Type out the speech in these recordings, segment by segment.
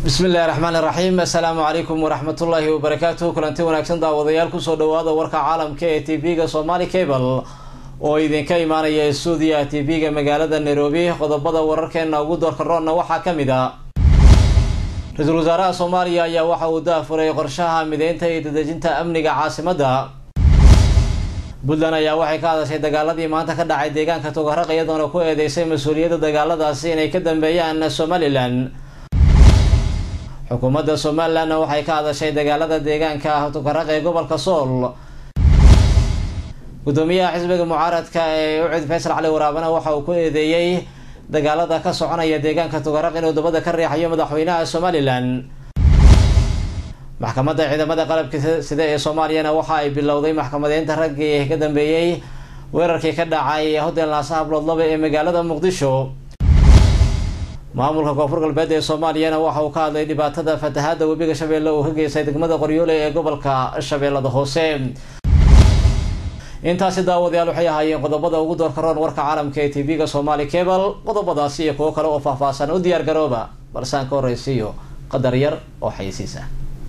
bismi illahi raxmaan iraxiim assalaamu calaykum waraxmatullaahi wabarakaatuh kulanti wanaagsan daawadayaal kusoo dhawaada warka caalamka ee t v-ga somali cable oo idinka imaanaya stuudiyaha t v-ga magaalada nairobi qodobada wararkeena ugu doorka roonna waxaa ka mid a ra-iisul wasaaraha soomaaliya ayaa waxa uu daafuray qorshaha mideynta iyo dadejinta amniga caasimadda puntland ayaa waxay ka hadashay dagaaladii maanta ka dhacay deegaanka togaraq iyadoona ku eedeysay mas-uuliyadda dagaaladaasi inay ka dambeeyaan somalilan xukuumadda somalilandna waxay ka hadashay dagaalada deegaanka togaraq ee gobolka sool gudoomiyaha xisbiga mucaaradka ee ucid faysal cali waraabana waxa uu ku eedeeyey dagaalada ka soconaya deegaanka togaraq inuu dabada ka riixayo madaxweynaha somalilan maxkamadda ciidamada qalabka sida ee soomaaliyana waxa ay bilowday maxkamadeynta raggii ka dambeeyey weerarkii ka dhacay hotel naasa habloodlaba ee magaalada muqdisho maamulka koonfur galbeed ee soomaaliyana waxa uu ka hadlay dhibaatada fatahaada webiga shabeelle uu ka geystay degmada qoryoole ee gobolka shabeellada hoose intaasi daawadayaal waxay ahaayeen qodobada ugu doorka roon warka caalamka ee t v-ga somali cable qodobadaasi iyo kuwo kale oo faahfaahsan u diyaar garooba balse aan ka horreysiiyo qadar yar oo xayisiisa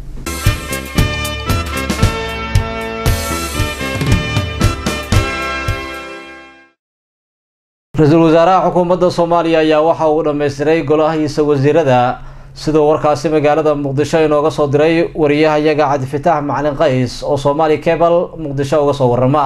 ra-iisul wasaaraha xukuumadda soomaaliya ayaa waxa uu dhammaystiray golahiisa wasiirada sidoo warkaasi magaalada muqdisho inooga soo diray wariyahayaga cabdifitaax macalin qays oo somali cable muqdisho uga soo warama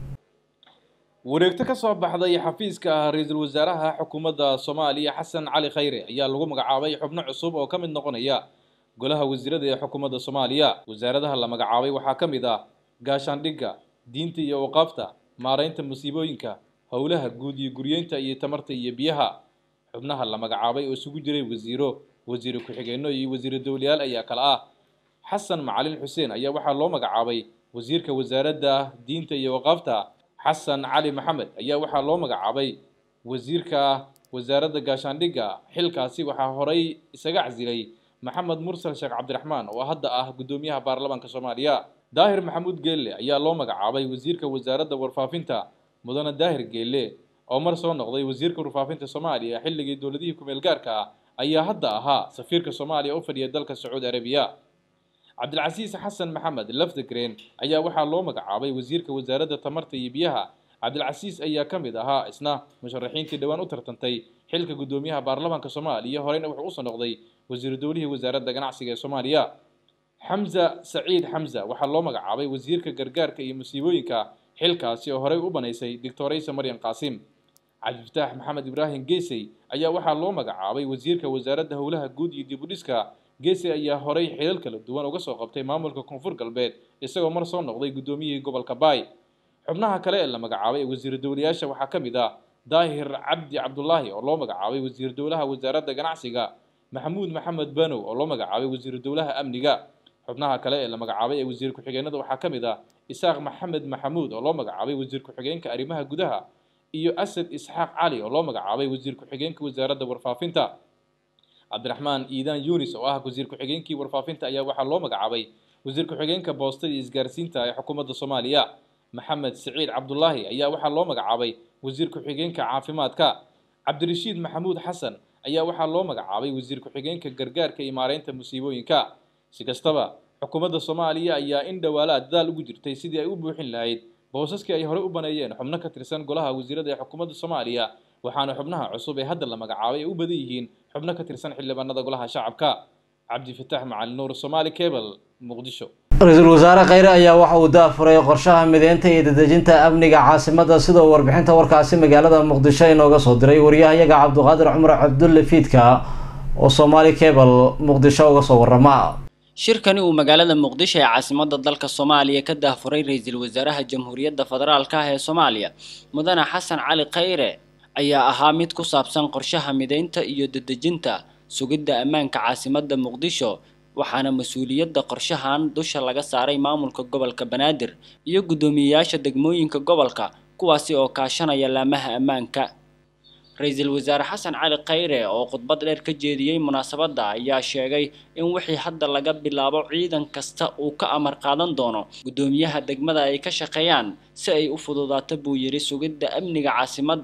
wareegto ka soo baxday xafiiska ah ra-iisul wasaaraha xukuumadda soomaaliya xasan cali khayre ayaa lagu magacaabay xubno cusub oo ka mid noqonaya golaha wasiirada ee xukuumadda soomaaliya wasaaradaha la magacaabay waxaa ka mid ah gaashaandhigga diinta iyo waqaafta maaraynta musiibooyinka howlaha guud iyo guryeynta iyo tamarta iyo biyaha xubnaha la magacaabay oo isugu jiray wasiiro wasiire ku-xigeenno iyo wasiiro dowlayaal ayaa kale ah xasan macalin xuseen ayaa waxaa loo magacaabay wasiirka wasaaradda diinta iyo waqaafta xasan cali maxamed ayaa waxaa loo magacaabay wasiirka wasaaradda gaashaandhigga xilkaasi waxaa horay isaga casilay maxamed mursal sheekh cabdiraxmaan oo hadda ah guddoomiyaha baarlamaanka soomaaliya daahir maxamuud geelle ayaa loo magacaabay wasiirka wasaaradda warfaafinta mudane daahir geelle oo mar soo noqday wasiirka warfaafinta soomaaliya xilligii dowladihii ku-meel gaarka ah ayaa hadda ahaa safiirka soomaaliya u fadhiya dalka sacuudi arabiya cabdilcasiis xasan maxamed lafdegren ayaa waxaa loo magacaabay wasiirka wasaaradda tamarta iyo biyaha cabdilcasiis ayaa ka mid ahaa isna musharaxiintii dhowaan u tartantay xilka guddoomiyaha baarlamaanka soomaaliya horeyna wuxuu usoo noqday wasiiru dowlihii wasaaradda ganacsiga ee soomaaliya xamza saciid xamza waxaa loo magacaabay wasiirka gargaarka iyo musiibooyinka xilkaasi oo horey u banaysay doctoraysa maryan qaasim cabdifataax maxamed ibraahim geesey ayaa waxaa loo magacaabay wasiirka wasaaradda howlaha guud iyo dibudhiska geesey ayaa horey xilal kala duwan uga soo qabtay maamulka koonfur galbeed isagoo mar soo noqday guddoomiyihii gobolka baay xubnaha kale ee la magacaabay ee wasiiru dowlayaasha waxaa ka mid ah daahir cabdi cabdulaahi oo loo magacaabay wasiiru dowlaha wasaaradda ganacsiga maxamuud maxamed banow oo loo magacaabay wasiiru dowlaha amniga xubnaha kale ee la magacaabay ee wasiir ku-xigeenada waxaa ka mid ah isaaq maxamed maxamuud oo loo magacaabay wasiir ku-xigeenka arrimaha gudaha iyo asad isxaaq cali oo loo magacaabay wasiir ku-xigeenka wasaaradda warfaafinta cabdiraxmaan iidaan yunis oo ah wasiir ku-xigeenkii warfaafinta ayaa waxaa loo magacaabay wasiir ku-xigeenka boostada iyo isgaarsiinta ee xukuumadda soomaaliya maxamed siciid cabdulaahi ayaa waxaa loo magacaabay wasiir ku-xigeenka caafimaadka cabdirashiid maxamuud xasan ayaa waxaa loo magacaabay wasiir ku-xigeenka gargaarka iyo maareynta musiibooyinka si kastaba xukuumadda soomaaliya ayaa in dhowaalaa dadaal ugu jirtay sidii ay u buuxin lahayd boosaskii ay horey u baneeyeen xubno ka tirsan golaha wasiirada ee xukuumadda soomaaliya waxaana xubnaha cusub ee hadda la magacaabay ay u badan yihiin xubno ka tirsan xildhibaanada golaha shacabka cabdifitaax macalin nuur somaali cable muqdisho ra-iisul wasaare kheyre ayaa waxa uu daafuray qorshaha mideynta iyo dadejinta amniga caasimadda sidoo warbixinta warkaasi magaalada muqdisho inooga soo diray wariyahayaga cabdiqaadir cumar cabdulle fiidka oo somaali cable muqdisho uga soo warama shirkani uu magaalada muqdisho ee caasimadda dalka soomaaliya ka daafuray ra-iisul wasaaraha jamhuuriyadda federaalka ah ee soomaaliya mudane xasan cali khayre ayaa ahaa mid ku saabsan qorshaha mideynta iyo dadejinta sugidda ammaanka caasimadda muqdisho waxaana mas-uuliyadda qorshahan dusha laga saaray maamulka gobolka banaadir iyo guddoomiyeyaasha degmooyinka gobolka kuwaasi oo kaashanaya laamaha ammaanka ra-iisul wasaare xasan cali khayre oo khudbad dheer ka jeediyey munaasabadda ayaa sheegay in wixii hadda laga bilaabo ciidan kasta uu ka amar qaadan doono guddoomiyaha degmada ay ka shaqeeyaan si ay u fududaato buu yidhi sugidda amniga caasimadda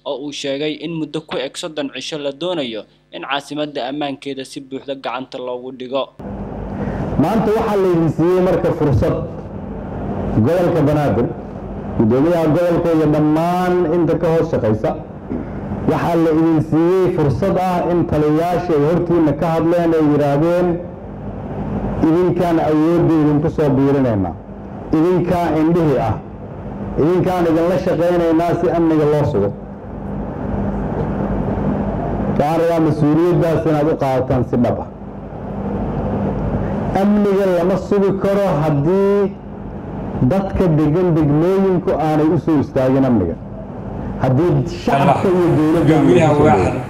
oo uu sheegay in muddo ku eg soddon cisho la doonayo in caasimadda ammaankeeda si buuxda gacanta loogu dhigo maanta waxaa laydin siiyey marka fursad gobolka banaadir guddoomiyaha gobolka iyo dhammaan inta ka hoos shaqaysa waxaa la idin siiyey fursad ah in taliyayaasha ay hortiina ka hadleen ay yidhaahdeen idinkaan awoodda idinku soo biirinaynaa idinkaa indhihii ah idinkaan idinla shaqaynaynaa si amniga loo sugo waxaan rabaa mas-uuliyaddaas inaad u qaadataan si dhab ah amniga lama sugi karo haddii dadka degan degmooyinku aanay u soo istaagin amniga haddii shacabka iyo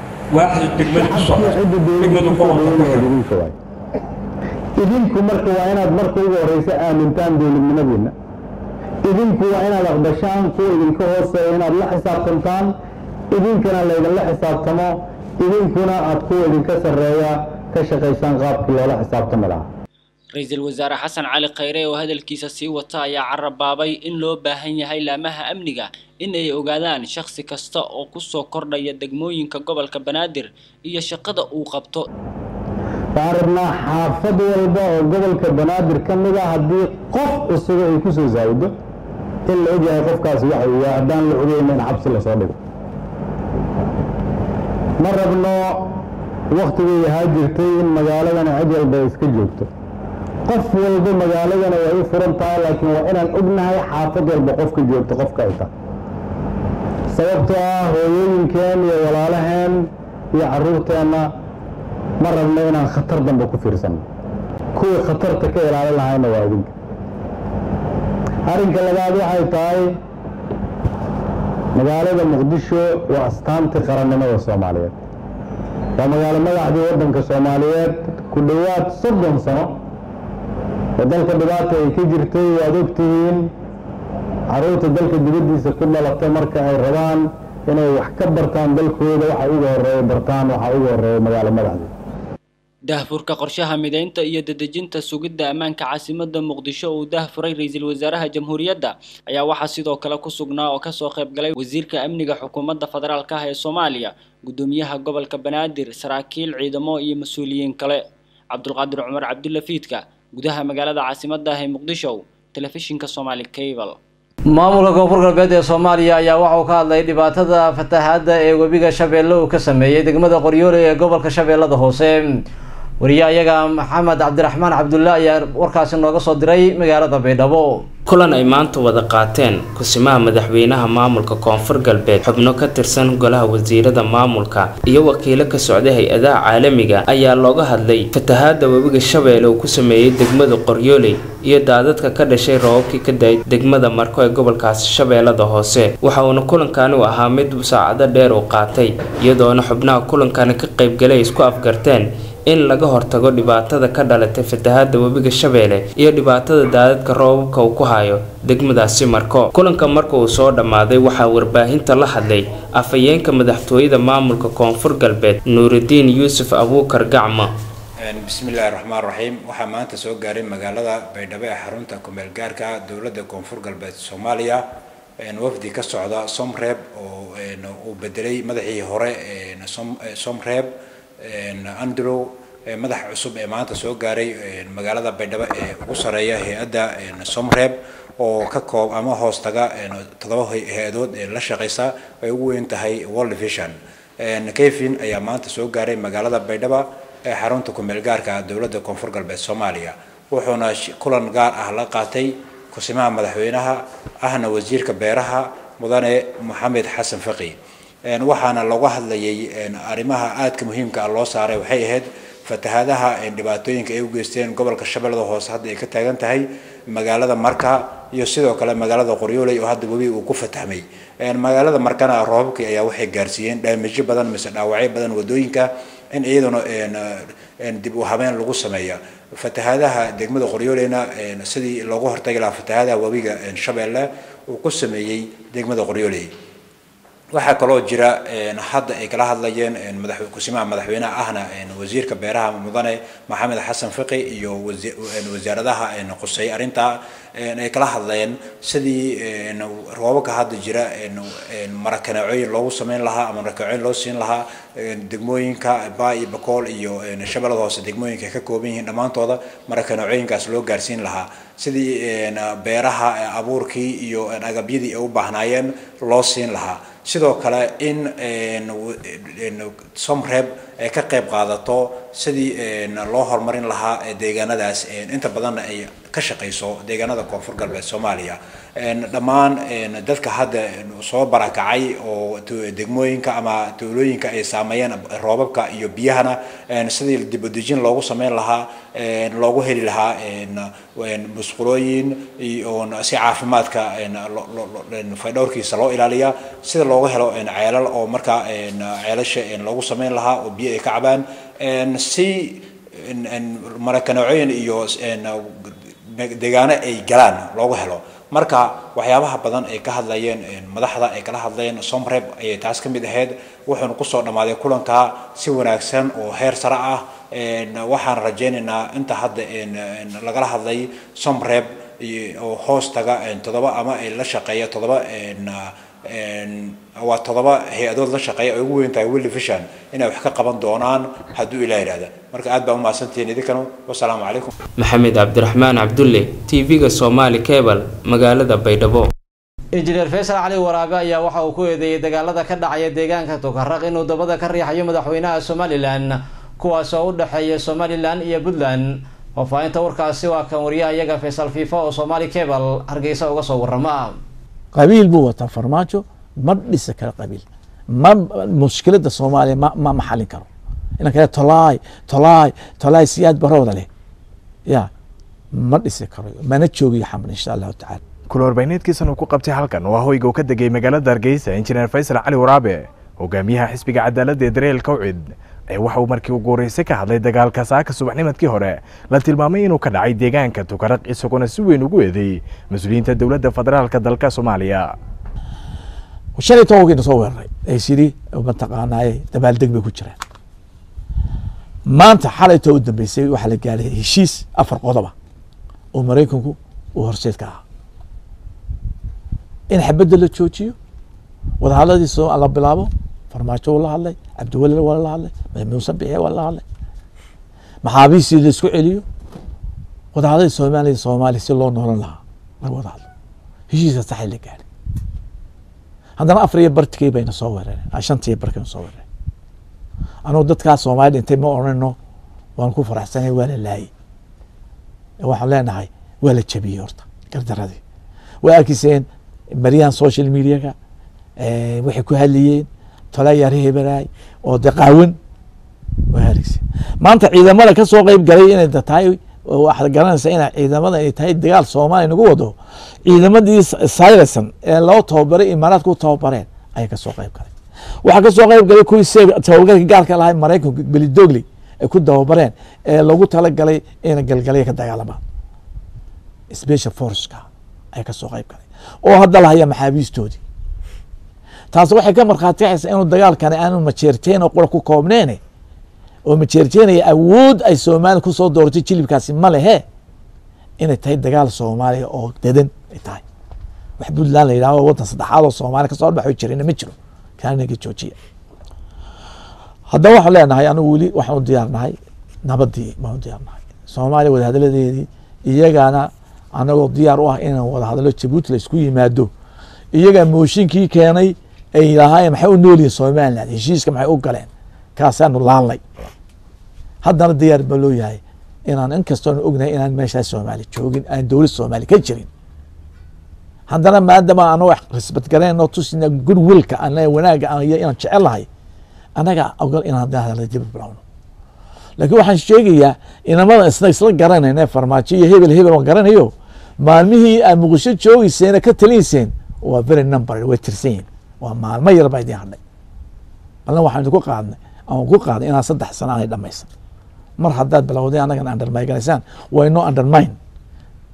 dowladda idinku marka waa inaad marka ugu horeysa aamintaan dowladnimadiinna idinku waa inaad aqbashaan kuwa idinka hooseeya inaad la xisaabtantaan idinkana laydinla xisaabtamo idinkuna aad kuwa idinka sarreeya ka shaqaysaan qaabkii loola xisaabtami lahaa ra-iisul wasaare xasan cali khayre oo hadalkiisa sii wata ayaa carabaabay in loo baahan yahay laamaha amniga in ay ogaadaan shakhsi kasta oo kusoo kordhaya degmooyinka gobolka banaadir iyo shaqada uu qabto waxaan rabnaa xaafad walba oo gobolka banaadir ka mid a haddii qof cusuba ay ku soo saawido in la ogyahay qofkaasi waxa uu yahay haddaan la ogeyna in xabsi lasoo dhigo ma rabno waktigay ahaa jirtay in magaaladana cid walba ay iska joogto qof walba magaaladana way u furan tahay laakiin waa inaan ognahay xaafad walba qofka joogto qofka ay tahay sababtoo ah hooyooyinkeen iyo walaalaheen iyo carruurteenna ma rabno inaan khatar dambe ku fiirsanno kuwii khatarta ka ilaalin lahayna waa idinka arrinka labaad waxay tahay magaalada muqdisho waa astaantii qarannimada soomaaliyeed waa magaalo madaxdii waddanka soomaaliyeed ku dhowaad soddon sano oo dalka dhibaata ay ka jirtay waad ogtihiin carruurta dalka dibaddiisa ku dhalatay marka ay rabaan inay wax ka bartaan dalkooda waxa ugu horreeya bartaan waxa ugu horreeya magaalo madaxdii daahfurka qorshaha mideynta iyo dedejinta sugidda ammaanka caasimadda muqdisho uu daahfuray ra-iisul wasaaraha jamhuuriyadda ayaa waxaa sidoo kale ku sugnaa oo kasoo qayb galay wasiirka amniga xukuumadda federaalka ah ee soomaaliya guddoomiyaha gobolka banaadir saraakiil ciidamo iyo mas-uuliyiin kale cabdulqaadir cumar cabdulla fiidka gudaha magaalada caasimadda ah ee muqdisho telefishinka somaali cable maamulka koonfur galbeed ee soomaaliya ayaa waxa uu ka hadlay dhibaatada fatahaadda ee webiga shabeelle uu ka sameeyey degmada qoryoole ee gobolka shabeellada hoose wariye ayaga maxamed cabdiraxmaan cabdulle ayaa warkaasi nooga soo diray magaalada baydhabo kulan ay maanta wada qaateen kusimaha madaxweynaha maamulka koonfur galbeed xubno ka tirsan golaha wasiirada maamulka iyo wakiilo ka socday hay-adaha caalamiga ayaa looga hadlay fatahaada webiga shabeelle uu ku sameeyey degmada qoryooley iyo daadadka ka dhashay roobabkii ka da-ay degmada marko ee gobolkaasi shabeellada hoose waxa uuna kulankani u ahaa mid saacado dheer uu qaatay iyadoona xubnaha kulankani ka qaybgalay isku afgarteen in laga hortago dhibaatada ka dhalatay fatahaada webiga shabeelle iyo dhibaatada daadadka roobabka uu ku hayo degmadaasi marko kulanka marka uu soo dhammaaday waxaa warbaahinta la hadlay afhayeenka madaxtooyada maamulka koonfur galbeed nuuridiin yuusuf abuukar gacmo bismillaahi raxmaan raxiim waxaa maanta soo gaaray magaalada baydhabo ee xarunta kumeel gaarka dowladda koonfur galbeed soomaaliya wafdi ka socda somreeb oo uu bedelay madaxii hore somreeb andrew madaxa cusub ee maanta soo gaaray magaalada baydhabo ee ugu sareeya hay-adda somreeb oo ka koob ama hoos taga toddoba hay-adood ee la shaqeysa ay ugu weyn tahay world vision kevin ayaa maanta soo gaaray magaalada baydhabo ee xarunta kumeel gaarka dowladda koonfur galbeed soomaaliya wuxuuna kulan gaar ah la qaatay kusimaha madaxweynaha ahna wasiirka beeraha mudane moxamed xasan faqi waxaana looga hadlayay arrimaha aadka muhiimka ah loo saaray waxay ahayd fatahaadaha dhibaatooyinka ay u geysteen gobolka shabeellada hoose hadda ay ka taagan tahay magaalada marka iyo sidoo kale magaalada qoryooley oo hadda webi uu ku fatahmay magaalada markana roobabkii ayaa waxay gaarsiiyeen dhaamijyo badan mise dhaawacyo badan wadooyinka in iyaduna dib u habeen lagu sameeya fatahaadaha degmada qoryooleyna sidii loogu hortagi lahaa fatahaadaha webiga shabeelle uu ku sameeyey degmada qoryooley waxaa kaloo jira hadda ay kala hadlayeen madax kusimaha madaxweynaha ahna wasiirka beeraha mudane maxamed xasan fiqi iyo wasaaradaha qusay arrintaa ay kala hadleen sidii roobabka hadda jira marakaneecooyin loogu sameyn lahaa ama marakaneecooyin loo siin lahaa degmooyinka baa iyo bakool iyo shabeellada hoose degmooyinka ka kooban yihiin dhammaantooda marakaneecooyinkaas loo gaarsiin lahaa sidii beeraha abuurkii iyo agabyadii ay u baahnaayeen loo siin lahaa sidoo kale in somreb ay ka qayb qaadato sidii loo horumarin lahaa deegaanadaas inta badanna ay ka shaqayso deegaanada koonfur galbeed soomaaliya dhammaan dadka hadda soo barakacay oo degmooyinka ama tuulooyinka ay saameeyeen roobabka iyo biyahana sidii dibudejin loogu sameyn lahaa loogu heli lahaa musqulooyin si caafimaadka faydhowrkiisa loo ilaaliya sida looga helo ceelal oo markaa ceelasha loogu sameyn lahaa oo biyo ay ka cabaan si marakaneecooyin iyo deegaano ay galaan loogu helo marka waxyaabaha badan ay ka hadlayeen madaxda ay kala hadleen somreb ayay taas ka mid ahayd wuxuuna kusoo dhammaaday kulanka si wanaagsan oo heer sare ah waxaan rajaynaynaa inta hadda lagala hadlay somreb oo hoos taga toddoba ama ay la shaqeeya toddoba waa toddoba hay-adood la shaqeeya ay ugu weyn tahay willi vision inay wax ka qaban doonaan hadduu ilaa yidhahda marka aad baa umahadsantihiin idinkanu wasalaamu calaykum maxamed cabdiraxmaan cabdulle tv-ga somaali cebal magaalada baydhabo injineer faysal cali waraabe ayaa waxa uu ku eedeeyey dagaalada ka dhacaya deegaanka tukaraq inuu dabada ka riixayo madaxweynaha somalilan kuwaas oo u dhexeeya somalilan iyo puntland faahfaahinta warkaasi waa kan wariyaha iyaga faysal fiifa oo somaali cebal hargeysa uga soo warama qabiil buu wataa farmaajo ma dhisi karo qabiil ma mushkilada soomaaliya ma ma maxalin karo inan kale tolaay tolaay tolaay siyaad barooda leh ya ma dhisi karo mana joogiyo xamar insha allahu tacala kulorbayneedkiisan uu ku qabtay halkan waa hoyga uu ka degay magaalada hargeysa injineer faysal cali waraabe hogaamiyaha xisbiga cadaaladda ee dareelka ucid ee waxa uu markii ugu horreysay ka hadlay dagaalka saaka subaxnimadkii hore la tilmaamay inuu ka dhacay deegaanka tukaraq isagoona si weyn ugu eedeeyey mas-uuliyiinta dowladda federaalka dalka soomaaliya shalay tobankiina soo weeraray ay sidii mataqaanaaye dabaaldeg bay ku jireen maanta xalaytoo u dambeysay waxaa la gaaray heshiis afar qodoba oo maraykanku uu horseed ka ahaa in xabadda la joojiyo wadahadladii soo la bilaabo farmaajo waa la hadlay cabdiweli waa la hadlay muuse bixe waa la hadlay maxaabiistii la isku celiyo wadahadladii soomaaliya soomaaliya si loo noolan lahaa laga wada hadlo heshiiska saxay la gaaray haddana afar iyo bartikii bayna soo weerareen shantiiyo barkayna soo weerareen anugu dadkaa soomaaliya dhintay ma odhanayno waan ku faraxsanay waa la laayey waxaan leenahay waa la jabiyey horta gardaradii way arkiseen maryahan social mediaka waxay ku hadlayeen tolayaar heberaay oo de qaawan way arkiseen maanta ciidamada ka soo qeyb galay inay tahay waxaad garanaysaa ina ciidamada ay tahay dagaal soomaaliya nagu wado ciidamadii sayresan ee loo tababaray imaaraadka u tababareen ayay kasoo qeyb galay waxaa kasoo qeyb galay kuwii se tababarka gaarka lahay maraykanka belidogley ay ku tababareen ee lagu talagalay ina galgalaya ka dagaalamaan special forceka ay kasoo qeyb galay oo hadda lahaya maxaabiistoodii taas waxay ka markhaati kacaysaa inuu dagaalkani aanu majeerteen oo qura ku koobneene oo majeerjeenaya awood ay soomaaliya kusoo dooratay jilibkaasi ma lehe inay tahay dagaal soomaaliya oo dadan ay tahay wax puntland la yidhahdo waddan saddexaad oo soomaaliya kasoo dhaxo jirina ma jiro kaanaga joojiya haddaba waxaan leenahay anigu weli waxaan u diyaarnahay nabadii baan u diyaarnahay soomaaliya wadahadaladeedii iyagana anagoo diyaar u ah inaan wadahadalo jabuuti la isku yimaado iyagaa mooshinkii keenay ay lahaayeen maxay u noolyihin somaliland heshiiska maxay u galeen kaasaanu laalnay haddana diyaar ba loo yahay inaan inkastoonu ognahay inaan meeshaas soomaali joogin aan dowlad soomaali ka jirin haddana maadama anagoo risbad garanayno tusina goodwillka an wanaaga inaan jecelahay annaga ogol inaan hadala dib bilowno laakiin waxaan sheegayaa inamada isna isla garanayna farmaajo iyo hebel hebel aan garanayo maalmihii aad muqdisho joogeyseen ka talinayseen waa very number way tirsan yihin waa maalmo yar baa idin hadhay balna waxaan idinku qaadnay aan ku qaaday inaan saddex sano aanay dhamaysan mar haddaad bilowday annagan undermyganaysaan waa inoo undermine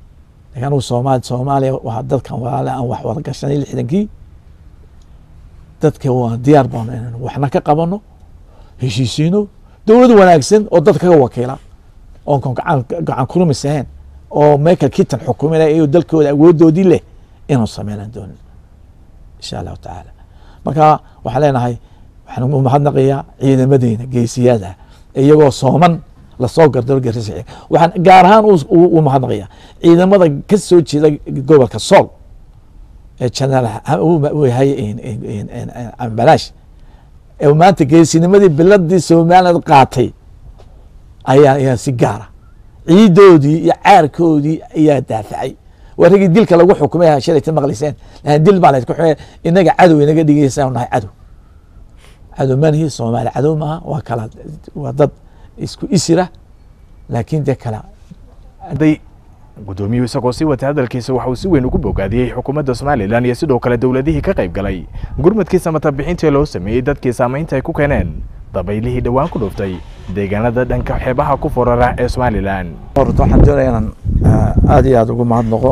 lakin anugu soomaali soomaaliya waa dadkan walaale aan wax wada gashanay lixdankii dadka waa diyaar baanu inaynu waxna ka qabano heshiisiino dowlad wanaagsan oo dad kaga wakiila oon kon gacan gacan kurumis ahayn oo michael kitan xukuminaya iyo dalkooda awoodoodii leh inuu sameynaan doonin insha allahu tacaala marka waxaan leenahay waxaan u mahadnaqayaa ciidamadeena geesiyaada iyagoo sooman lasoo gardaro garisa waxaan gaar ahaan u mahadnaqayaa ciidamada ka soo jeeda gobolka sool ee janaal uu yahay ambalaash ee maanta geesinimadii biladii somaliland qaatay ayaa ayaa si gaara ciidoodii iyo caarkoodii ayaa daafacay waa ragii dilka lagu xukumay shalayta maqlayseen lakin dil baa laysku xumay inaga cadow inaga dhigaysa nahay cadow cadow manihi soomaali cadow maaha waa kala waa dad isku isira laakiin dee kala gudoomiyuhu isagoo sii watay hadalkiisa waxa uu si weyn ugu bogaadiyey xukuumadda somalilan iyo sidoo kale dowladihii ka qayb galay gurmadkii samatabixintii loo sameeyey dadkii saamaynta ay ku keeneen dabaylihii dhowaan ku dhuftay deegaanada dhanka xeebaha ku forara ee somalilan horta waxaan doonaya inaan aada iyo aada ugu mahadnaqo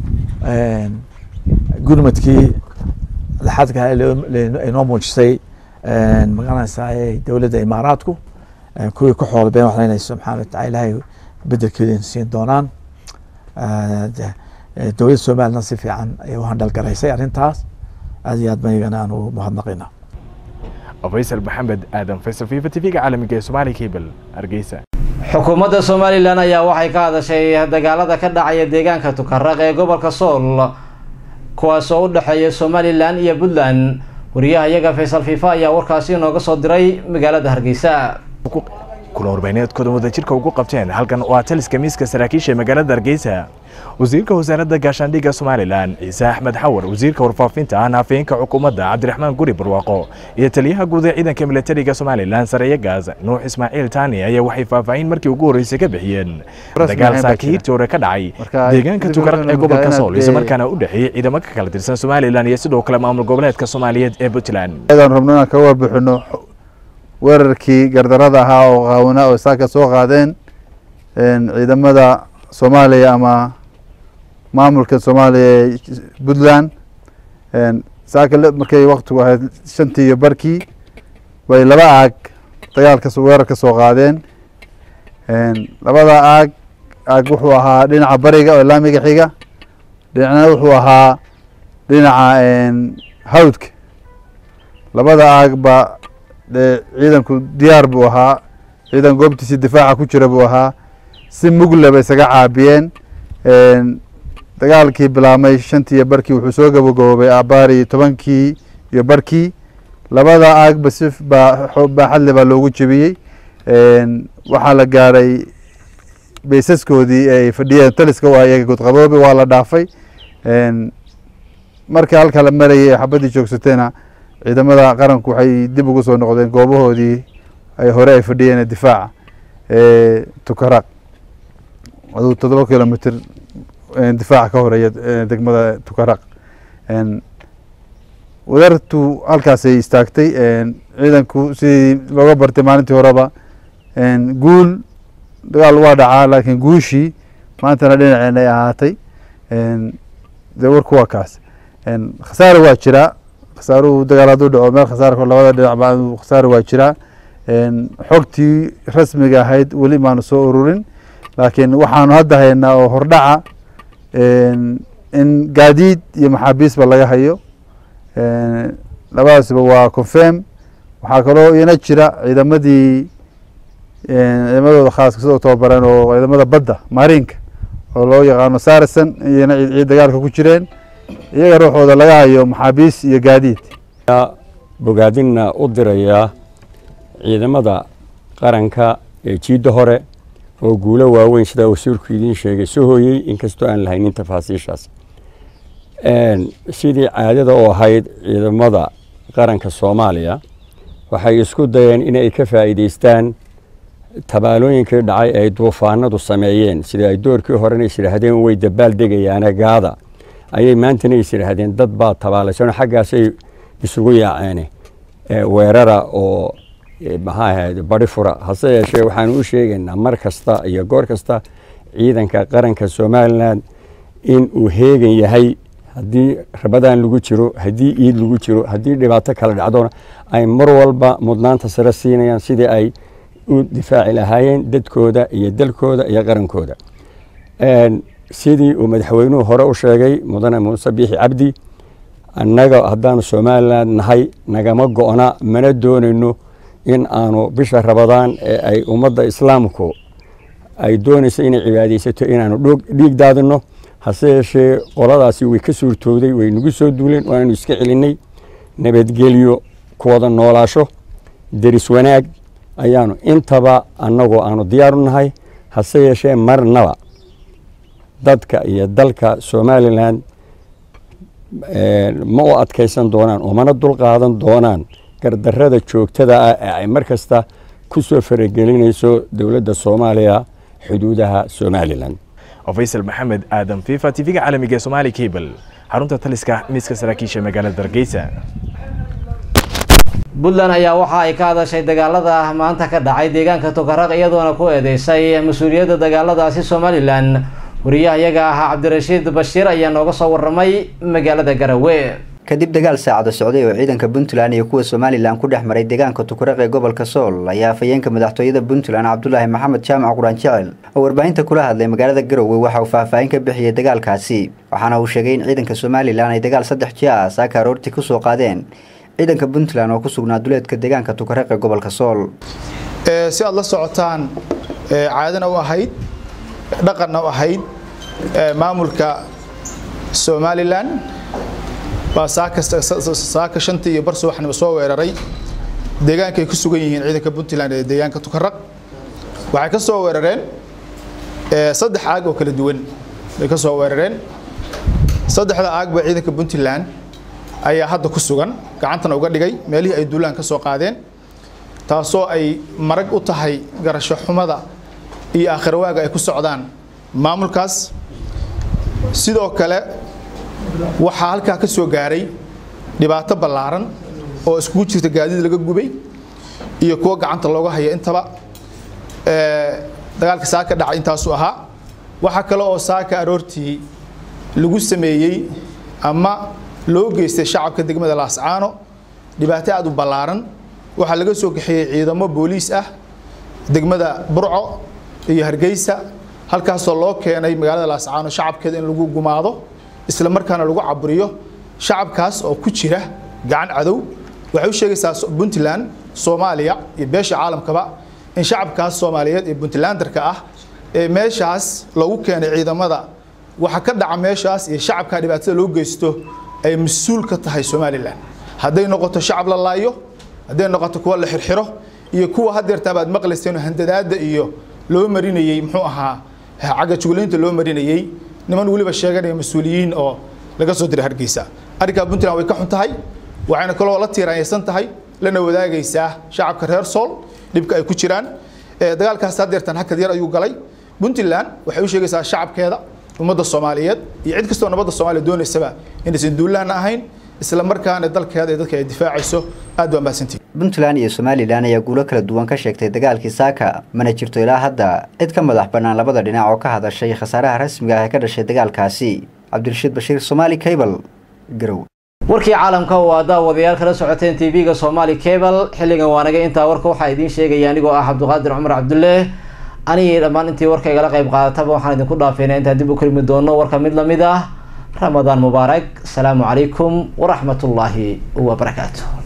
gurmadkii laxadka inoo muujisay magaranaysaa dowladda imaaraadku kuwii ku xoolbeen waxaan leenahay subxaana watacala ilaahay bedelkeeda in siin doonaan dowladda somaliland si fiican ayay u handhalgaraysay arrintaas aada iyo aad banigana aan ugu mahadnaqayna faysal maxamed aadan faysal fifa t v-ga caalamiga ee somaali cable hargeysa xukuumadda somalilan ayaa waxay ka hadashay dagaalada ka dhacaya deegaanka tukaraq ee gobolka sool kuwaas oo u dhexeeya somalilan iyo puntland wariyaha iyaga faysal fifa ayaa warkaasi inooga soo diray magaalada hargeysa kulan warbaahineedkooda wadajirka ugu qabteen halkan waa taliska miiska saraakiisha magaalada hargeysa wasiirka wasaaradda gaashaandhigga somalilan ciise axmed xawar wasiirka warfaafinta ahna afhayeenka xukuumadda cabdiraxmaan guri barwaaqo iyo taliyaha guud ee ciidanka militariga somalilan sareeye gaas nuux ismaaciil taani ayaa waxay faahfaahin markii ugu horreysay ka bixiyeen dagaal saakihiirtii hore ka dhacay deegaanka tukaraq ee gobolka sool islamarkaana u dhexeeyey ciidamo ka kala tirsan somalilan iyo sidoo kale maamul goboleedka soomaaliyeed ee puntland aan rabno inaan kaga warbixino weerarkii gardarada ahaa oo qaawana oo saaka soo qaadeen ciidamada soomaaliya ama maamulka soomaaliya ee puntland saaka markay waktigu ahayd shantii iyo barkii bay laba aag dagaalka weerar ka soo qaadeen labada aag aag wuxuu ahaa dhinaca bariga oo laamiga xiga dhinacna wuxuu ahaa dhinaca hawdka labada aag ba dee ciidanku diyaar buu ahaa ciidan goobtiisii difaaca ku jira buu ahaa si mugle bay isaga caabiyeen dagaalkii bilaabmay shantii iyo barkii wuxuu soo gabagaboobay abaari tobankii iyo barkii labada aagba si baaxadle baa loogu jebiyey waxaa la gaadhay baysaskoodii ay fadhiyeen taliska u ayaga gudqaboobi waa la dhaafay markii halka la marayay xabaddii joogsateena ciidamada qaranku waxay dib ugu soo noqdeen goobahoodii ay hore ay fadhiyeen difaaca tukaraq aduu toddoba kilomitr difaaca ka horeeya degmada tukaraq wadartu halkaasay istaagtay ciidanku sidii looga bartay maalintii horeba guul dagaal waa dhacaa laakiin guushii maantana dhinaceena ay ahaatay dee warku waa kaas khasaare waa jiraa khasaaruhu dagaal hadduu dhaco meel khasaarka labada dhinacba khasaare waa jiraa xogtii rasmiga ahayd weli maanu soo ururin laakiin waxaanu hadda haynaa oo hordhaca in gaadiid iyo maxaabiisba laga hayo labadaasba waa confirm waxaa kaloo iyana jira ciidamadii ciidamadooda khaaska sidoo tababaran oo ciidamada badda marinka oo loo yaqaano sarison iyana ciid dagaalka ku jireen iyaga ruuxooda laga hayo maxaabiis iyo gaadiid bogaadinna u dirayaa ciidamada qaranka ee jiidda hore oo guulo waaweyn sidaa wasiirku idiin sheegay soo hooyey inkastoo aan lahaynin tafaasiishaas sidii caadada u ahayd ciidamada qaranka soomaaliya waxay isku dayeen inay ka faa'iidaystaan tabaalooyinkii dhacay ay duufaanadu sameeyeen sida ay doorkii horena is yidhaahdeen way dabaal degayaana gaada ayay maantana is yidhaahdeen dad baa tabaalaysan xaggaasay isugu yaaceen weerara oo maxaa ahayd bari fura hase yeeshee waxaanu u sheegaynaa mar kasta iyo goor kasta ciidanka qaranka somalilan in uu heegan yahay haddii rabadaan lagu jiro haddii iid lagu jiro haddii dhibaato kala dhacdona ay mar walba mudnaanta sare siinayaan sidii ay u difaaci lahaayeen dadkooda iyo dalkooda iyo qarankooda sidii uu madaxweynuhu hore u sheegay mudane muuse biixi cabdi annaga haddaanu somalilan nahay nagama go-na mana doonayno in aanu bisha rabadaan ee ay ummadda islaamku ay doonayso inay cibaadaysato inaanu dhiig daadino hase yeeshee qoladaasi way ka suurtooday way nagu soo duuleen waananu iska celinay nabadgelyo ku wada noolaasho deris wanaag ayaanu intaba annagoo aanu diyaaru nahay hase yeeshee marnaba dadka iyo dalka somalilan ma u adkaysan doonaan oo mana dulqaadan doonaan gardarrada joogtada ah ee ay mar kasta ku soo faragelinayso dowladda soomaaliya xuduudaha somalilan faysal maxamed aadan fifa tv-ga caalamiga ee somaali cable xarunta taliska miiska saraakiisha magaalada hargeysa puntland ayaa waxa ay ka hadashay dagaalada maanta ka dhacay deegaanka tokaraq iyadoona ku eedeysay mas-uuliyadda dagaaladaasi somalilan wariyaha iyaga ahaa cabdirashiid bashiir ayaa nooga soo waramay magaalada garawe kadib dagaal saacado socday oo ciidanka puntland iyo kuwa somalilan ku dhex maray deegaanka tukaraq ee gobolka sool ayaa afhayeenka madaxtooyada puntland cabdulaahi maxamed jaamac quraan jecel oo warbaahinta kula hadlay magaalada garowe waxa uu faahfaahin ka bixiyey dagaalkaasi waxaana uu sheegay in ciidanka somalilan ay dagaal saddex jia ah saaka aroortii kusoo qaadeen ciidanka puntland oo ku sugnaa duleedka deegaanka tukaraq ee gobolka sool si aad la socotaan caadana u ahayd dhaqanna u ahayd maamulka somalilan baa saaka shantii iyo bar subaxnimo soo weeraray deegaankaay ku sugan yihiin ciidanka puntland ee deegaanka tukaraq waxay ka soo weerareen saddex aag oo kala duwan bay ka soo weerareen saddexda aagba ciidanka puntland ayaa hadda ku sugan gacantana uga dhigay meelihii ay duulaan ka soo qaadeen taasoo ay marag u tahay garasho xumada iyo aakhirwaaga ay ku socdaan maamulkaas sidoo kale waxaa halkaa ka soo gaaray dhibaato ballaaran oo iskugu jirta gaadiid laga gubay iyo kuwo gacanta looga haya intaba dagaalka saaka dhacay intaasuu ahaa waxaa kale oo saaka aroortii lagu sameeyey ama loo geystay shacabka degmada laascaano dhibaato aad u ballaaran waxaa laga soo kaxeeyey ciidamo booliis ah degmada burco iyo hargeysa halkaasoo loo keenay magaalada laascaano shacabkeeda in lagu gumaado isla markaana lagu caburiyo shacabkaas oo ku jira gacan cadow waxay u sheegaysaa puntland soomaaliya iyo beesha caalamkaba in shacabkaas soomaaliyeed ee puntlandarka ah ee meeshaas lagu keenay ciidamada waxa ka dhaca meeshaas iyo shacabka dhibaatada loo geysto ay mas-uul ka tahay somalilan hadday noqoto shacab la laayo hadday noqoto kuwa la xirxiro iyo kuwa hadeertaabaad maqlayseen handadaada iyo loo marinayey muxuu ahaa cagga juglaynta loo marinayey niman weliba sheeganaya mas-uuliyiin oo laga soo diray hargeysa arrinkaa puntland way ka xun tahay waxayna kaloo la tiiraanyaysan tahay lana wadaagaysaa shacabka reer sool dhibka ay ku jiraan dagaalkaas hadeertan hakad yar ayuu galay puntland waxay u sheegaysaa shacabkeeda ummadda soomaaliyeed iyo cid kastoo nabadda soomaaliya doonaysaba inaysan duulaanna ahayn isla markaana dalkeeda ee dadka ay difaacayso aad baa mahadsantihi puntland iyo somalilan ayaa guulo kala duwan ka sheegtay dagaalkii saaka mana jirto ilaa hadda cid ka madax bannaan labada dhinac oo ka hadashay khasaaraha rasmiga ah ee ka dhashay dagaalkaasi cabdirashiid bashiir somaali cable garow warkii caalamka oo aa daawadayaal kala socoteen tv-ga somaali cable xilligan waanaga intaa warka waxaa idiin sheegaya anigoo ah cabdiqaadir cumar cabdulle anigii dhammaan intii warka igala qayb qaadataba waxaan idinku dhaafeynaa intaan dib u kulmi doono warka mid lamid ah ramadaan mubaarak asalaamu calaykum waraxmat ullaahi wabarakaatu